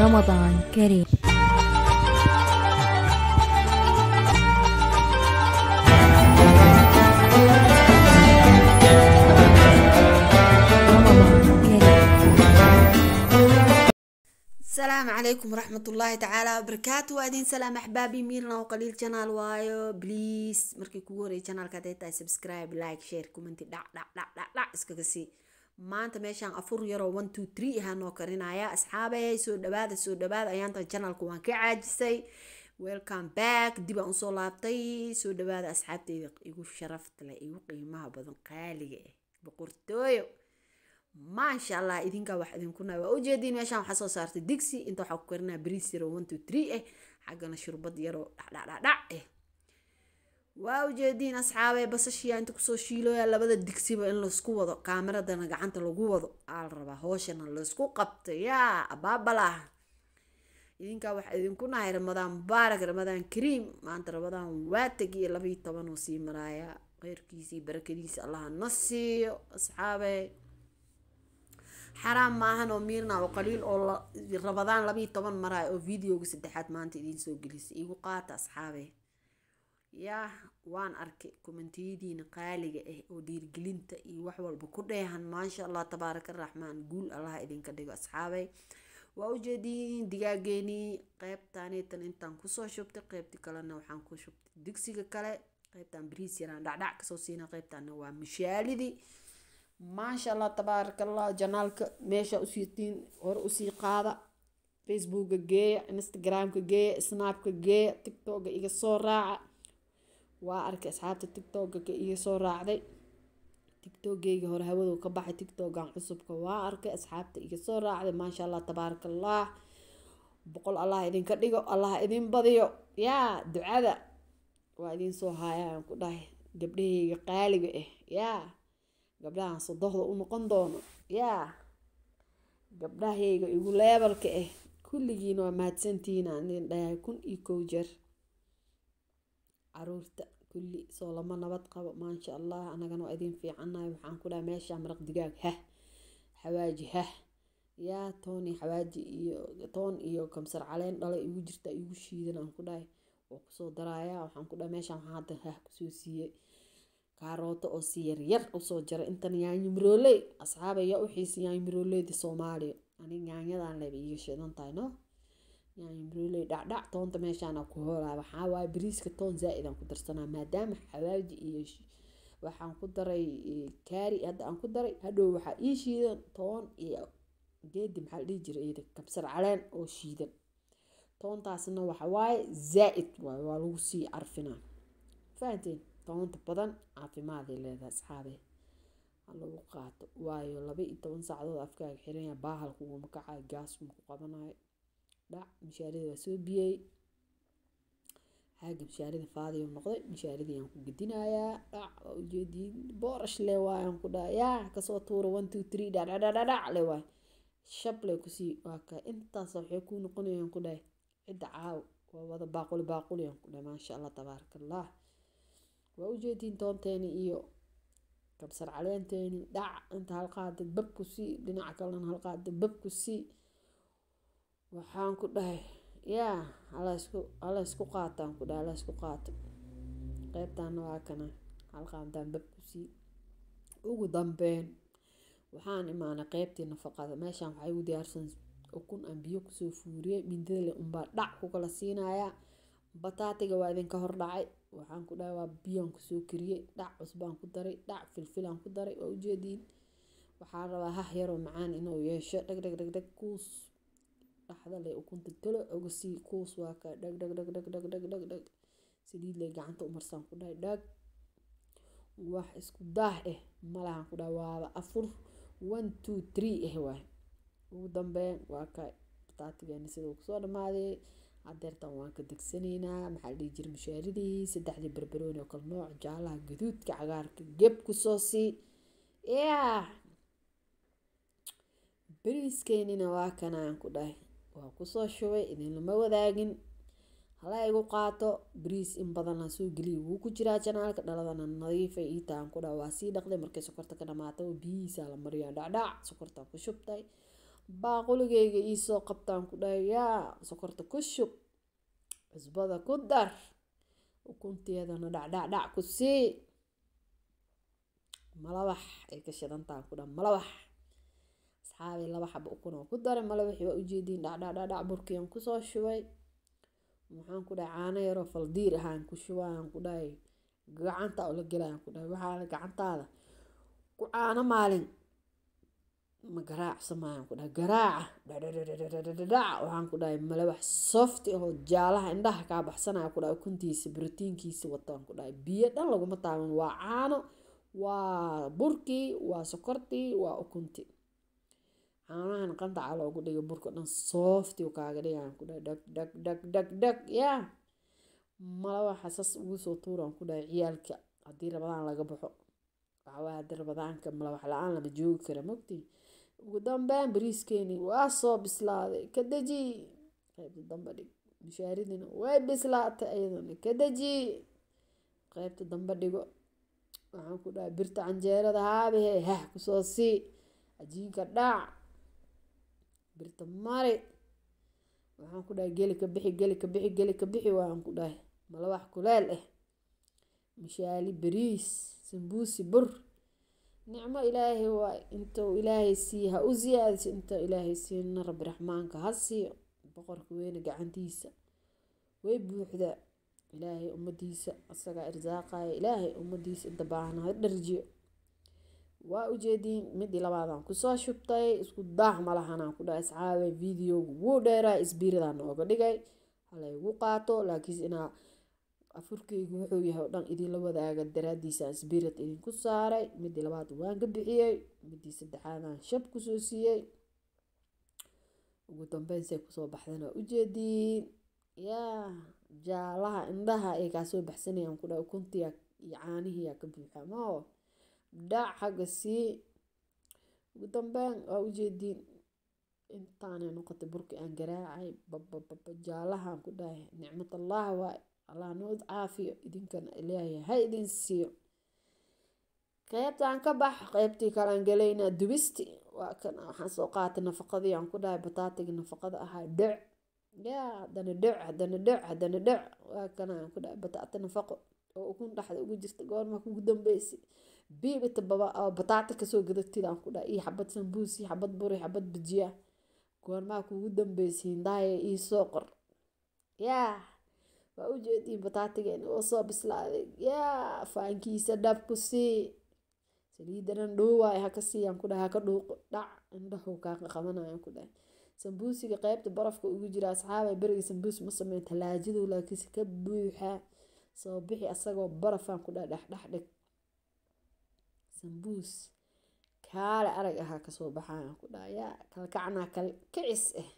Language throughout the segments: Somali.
رمضان كريم رمضان كريم السلام عليكم ورحمة الله تعالى وبركاته وادين سلام أحبابي ميرنا وقليل جنال وايو بليز مركي كوري جنال كاديتا سبسكرايب لايك شير كومنتي دع دع دع دع دع اسكاكسي maanta meeshaan afur yaroo one two three ahaa noo karinaya asxaabay soo dhawaada soo dhawaada ayaanta janalku waan ka caajisay welcome back dib aan usoo laabtay soo dhawaada asxaabteyda igu sharafta leh igu qiimaha badan qaaliga ah boqortooyo maasha allah idinkaa wax idinkuna waa ujeediin meeshaan waxaa soo saartay digsi inta waxaa ku karinaa bariis yaroo one two three ah xaggana shurbad yaroo dhacdhacdhacdhac ah waa ujeediin asxaabay basashiya inta kusoo shiilooya labada digsiba in laisku wado kaameradana gacanta lagu wado aa la rabaa hooshana laisku qabto yaa abaabalah idinkaa waxaa idinku nahay ramadaan mubaarak ramadaan kariim maanta ramadaan waa tegiyo labayo toban oo sii maraaya kheyrkiisii barakadiisa allaha na siiyo asxaabay xaraam maahan oo miirna oo qaliil oo rabadaan labayo toban maraay oo videoga saddexaad maanta idiin soo gelisay igu qaata asxaabe yaa waan arkay kommentiyadiina qaaliga ah oo dhiirgelinta iyo wax walba ku dheehan maasha allah tabaaraka raxmaan guul allah idinka dhigo asxaabay waa ujeediin digaageenii qeybtaanitan intaan kusoo shubtay qeybti kalena waxaan ku shubtay digsiga kale qeybtaan bariis yaraan dhacdhac kasoo siina qeybtaana waa mishaalidii maasha allah tabaaraka allah janaalka meesha usiitiin hore usii qaada facebooka geeya instagramka geeya snapka geeya tiktoka iga soo raaca waa arkay asxaabta tiktoka ka iga soo raacday tiktokgeyga hore hawadu ka baxay tiktokan cusubka waa arkay asxaabta iga soo raacday maasha allah tabaaraka allah boqol allah idinka dhigo allah idin badiyo yaa ducada waa idin soo haayaan ku dhahay gabdhahayga qaaliga ah yaa gabdhahan sodohda u noqon doono yaa gabdhahayga igu leebalka ah kulligiina waa mahadsantihiin aan idin dhahay kun iyo kow jeer caruurta kulli soo lama nabad qabo maasha allah anagana waa idin fiicannahay waxaan ku dhahay meesha maraq digaag hah xawaaji hah yaa toon iyo xawaaji iyo toon iyo kamsar caleen dhala igu jirta igu shiidan aan ku dhahay oo kusoo daraaya waxaan ku dhahay meeshaan waxaan hadda hah kusoo siiyey kaarooto oo si yaryar usoo jara intan yaanyo mirooley asxaaba yaa u xiisa yaanyo mirooleyda soomaaliya ani yaanyadan leba iiga shidan tahay no yaanyo mirooley dhacdhac toonta meeshaana ku hoolaa waxaa waaye bariiska toon zaa-idaan ku darsanaa maadaama xawaaji iyo waxaan ku daray kaari hadda aan ku daray hadhow waxaa ii shiidan toon iyo geedi maxaa la dhihi jiray iyada kabsar caleen oo shiidan toontaasna waxa waaye zaa-id waaye waa lagu sii carfinaa fahanteen toonta badan caafimaaday leedahay asxaabe ha lagu qaato waayo laba iyo toban saacadood afkaaga xiranya baahal kuguma kacayo gaas ma ku qabanayo dhac mishaarida waa soo biyey xaaga mishaarida faadiyo noqday mishaaridii aan ku gedinayaa dhac waa ujeediin boorash le waayaan ku dhaha yaa kasoo tuura one two three dhadhadhadhadhac le waay shab le kusii waa ka intaas waxay kuu noqonayaan ku dhahay cidda caaw waa wada baaquli baaquli aan ku dhahay maasha allah tabaaraka allah waa ujeediin toonteeni iyo kabsar caleenteeni dhac inta halqaada babku sii dhinaca kalena halqaada babku sii waxaan ku dhahay yaa hala isku qaataan ku dhahay hala isku qaato qeybtaana waa kana halqaadaan babku sii ugu dambeyn waxaan imaanay qeybtii nafaqada meeshaan waxaa igu diyaarsan ukun aan biyo kusoo fuuriyey mindadale unbaa dhac ku kala siinayaa bataatiga waa idinka hor dhacay waxaan ku dhahay waa biyaan kusoo kariyey dhac cusbaan ku daray dhac filfilaan ku daray waa ujeediin waxaa rabaa hah yaroo macaan inuu yeesho dhag dhag dhag dhag kuus dhaxda le ukunta talo oga sii kuus waa ka dhag dhag dhag dhag dhag dhag dhag dhag saliid le gacanta umarsaan ku dhahay dhag wax isku daah eh malahan ku dhahay waaba afur one two three eh waay ugu dambeyn waa ka bataatigeena siduu kusoo dhamaaday hadeertan waan ka degsanaynaa maxaa la dhihi jira mashaaridii saddexdii barbarooni oo kale nooc jaalaha gaduudka cagaarka geb kusoo sii yaa bariiskeenina waa kanaan ku dhahay waa kusoo shubay idinlama wadaagin hala igu qaato bariis in badan la soo geliya wuu ku jiraa janaalka dhaladana nadiifay ii tahan ku dhaha waa sii dhaqday markay sokorta ka dhamaata biyihiisa la mariyaa dhacdhac sokortaan ku shubtay baaquligayga iisoo qabtaan ku dhahay yaa sokorta ku shub cusbada ku dar ukunteedana dhacdhacdhac ku sii malawax ay ka shidantaha ku dhaha malawax asxaabi laba xaba ukun oo ku daray malawaxii waa ujeediin dhacdhacdhacdhac burkiyan kusoo shubay maxaan ku dhahay caano yaroo faldiir ahaan ku shubaan ku dhahay gacanta oo la gelayaan ku dhahay waxaa gacantaada ku caano maalin ma garaacsamayaan ku dhahay garaaca dhadhadhadhadhadhac waxaan ku dhahay malawax softi ahoo jaalaha indhaha kaa baxsanaya ku dhahay ukuntiisa brotiinkiisa wataan ku dhahay biyo dhan laguma taaban waa caano waa burkii waa sokortii waa ukuntii caanahan qandaca loogu dhigay burka dhan softi u kaaga dhigayaan ku dhahay dhag dhag dhag dhag dhag yaa malawaxa sas ugu soo tuuraan ku dhahay ciyaalka haddii rabadaan laga baxo waxawaa haddii rabadaanka malawax la-aan lama joogi kara mogtii ugu dambeyn bariiskeeni waa soo bislaaday ka deji qaybta dambe dhig mushaaridina way bislaatay ayadana ka deji qaybta dambe dhigo waxaan ku dhahay birta canjeerada haabihe hah kusoo sii cajiinka dhaac birta mari waxaan ku dhahay geli ka bixi geli ka bixi geli ka bixi waan ku dhahay malawax kuleel ah mishaali bariis sambuusi bur nicmo ilaahay waa intuu ilaahay siiye ha u siyaadiso intuu ilaahay siina rabbi raxmaanka ha siiyo boqorka weyne gacantiisa way buuxdaa ilaahay ummadiisa asagaa irsaaqaya ilaahay ummadiisa inta baahna ha dharjiyo waa ujeediin midii labaadaan kusoo shubtay isku daah malahanaan ku dhahay asxaabay videogu wuu dheeraa isbiiradaa nooga dhigay halaygu qaato laakiinse inaa afurkeygu wuxuu yahay oo dhan idinla wadaaga daraadiisa isbiirat idinku saaray midii labaad waan ka bixiyey midii saddexaadaan shab kusoo siiyey ugu dambeyn say kusoo baxdana ujeediin yaa jaalaha indhaha ay kaasoo baxsanayaan ku dhahay ukuntiya iyo caanihiyaa ka buuxa mao dhac xagga sii ugu dambeyn waa ujeediin intaanay noqotay burki aan garaacay babababa jaalahaan ku dhahay nicmatallaah waay allah noo caafiyo idinkana ilaahay ha idin siiyo qeybtaan ka bax qeybtii kalaan gelaynaa dubisti waa kan waxaan soo qaatay nafaqadii aan ku dhahay bataatigii nafaqada ahaa dhec yaa haddana dhec haddana dhec haddana dhec waa kana aan ku dhahay bataati nafaqo oo ukun dhexda ugu jirta goorma kugu dambeysay biibita baba oo bataati kasoo gadatid aan ku dhahay iyo xabad sambuus iyo xabad buri xabad bajiya goormaa kugu dambeysay hindaaya ii soo qor yaa waa ujeediin bataatigeena oo soo bislaaday yaa faankiisa dhab ku sii saliidanan dhoowaay haka siiyaan ku dhahay haka dhuuqo dhac indhahu kaa qabanayaan ku dhahay sambuusiga qeybta barafka ugu jira asxaabay beriga sambuus ma sameyn talaajadu laakiinse ka buuxa soo bixi asagoo barafaan ku dhahay dhexdhex dhig sambuus kaale arag ahaa kasoo baxayaan ku dhahay yaa kalkacnaa kal kicis ah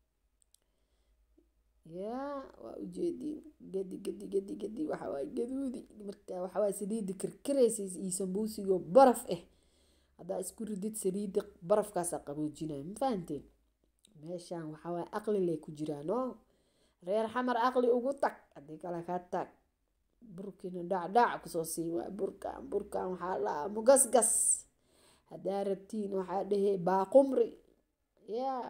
yaa waa ujeediin gedi gedi gedi gedi waxawaaye gaduudi marka waxawaaye saliida karkaraysa iyo sambuusigoo baraf ah haddaa isku ridid saliida barafkaasaa qaboojinaya ma fahanteen meeshaan waxawaaye aqli lay ku jiraan oo reer xamar aqli ugu tag haddii kale ka tag burkina dhacdhac kusoo siin waa burkan burkan waxaa laa mugasgas haddaa rabtiin waxaa dhehe baaqumri yaa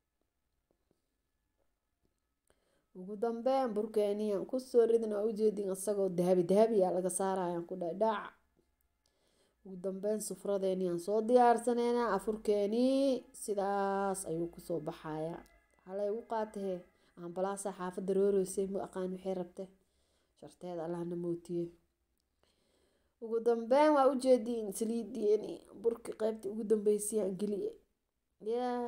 ugu dambeyn burkeeniyan kusoo ridna waa ujeedin isagoo dahabi dahabiyaa laga saarayaan ku dhahay dhac ugu dambeyn sufradeeniyan soo diyaarsaneynaa afurkeenii sidaas ayuu kusoo baxayaa halay ugu qaatahe ambalaasa xaafadda rooreysay ma aqaan waxay rabte sharteeda allahna mootiye ugu dambeyn waa ujeediin saliidieni burki qeybta ugu dambeysayaan geliye yaa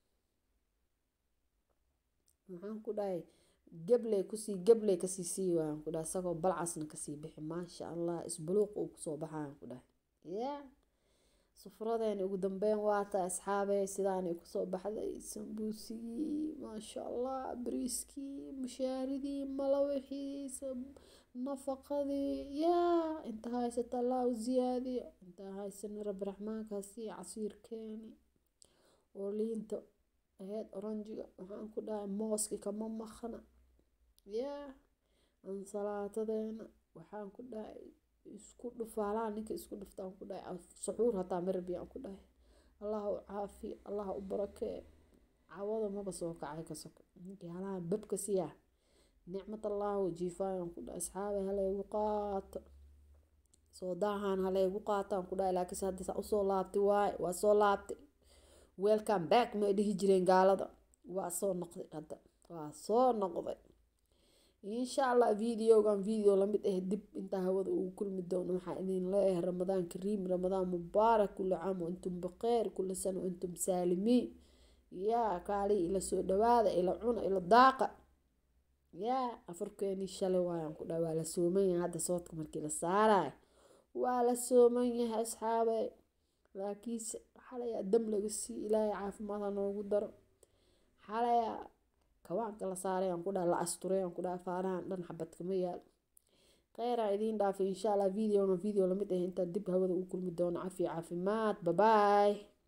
maxaan ku dhahay gabley kusii gabley kasii sii waayaan ku dhahay isagoo balcasna kasii bixi maasha allah isbuluuq uu kusoo baxayaan ku dhahay yaa sufradeeni ugu dambeyn waata asxaabey sidaanay kusoo baxday sambuusigii maasha allah bariiskii mushaaridii malawixii nafaqadii yaa inta haysata allah u ziyaadiyo inta haysana rabbi raxmaankaasi casiirkeeni oo liinta aheyd oranjiga waxaan ku dhahay mooski kama maqna yaa ansalaatadeena waxaan ku dhahay isku dhufaalaha ninka isku dhuftaan ku dhahay suxuur hataa marabiyaan ku dhahay allah u caafiyo allah u barakee cawada maba soo kacay ka soko ninkii halahan babka siyaa nicmat allahu jiifaayan ku dha asxaabay halaygu qaato soo daahaan halaygu qaataan ku dhahay laakiinse hadda saa usoo laabtay waaye waa soo laabtay welcome back may dhihi jireen gaalada waa soo noqday hadda waa soo noqday insha allah videogan video lamid ah dib intaa hawada ugu kulmi doono waxaa idin leeyahay ramadaan kariim ramadaan mubaarak kula caam antum baqeer kula sano antum saalimiin yaa kaalii ila soo dhawaada ila cuna ila daaqa yaa afarkeeni shalay waayaan ku dhaha waa la sooman yahay hadda soodka markii la saarayo waa la sooman yahay asxaabey laakiinse xalayaa dam laga sii ilaahay caafimaad ha noogu daro xalayaa kawaanka la saaray aan ku dhaha la asturay aan ku dhaha faarahan dhan xabad kama yaal kheyraa idiin dhaafay insha allah videoga video lamid ah intaa dib hawada ugu kulmi doono cafi caafimaad babaay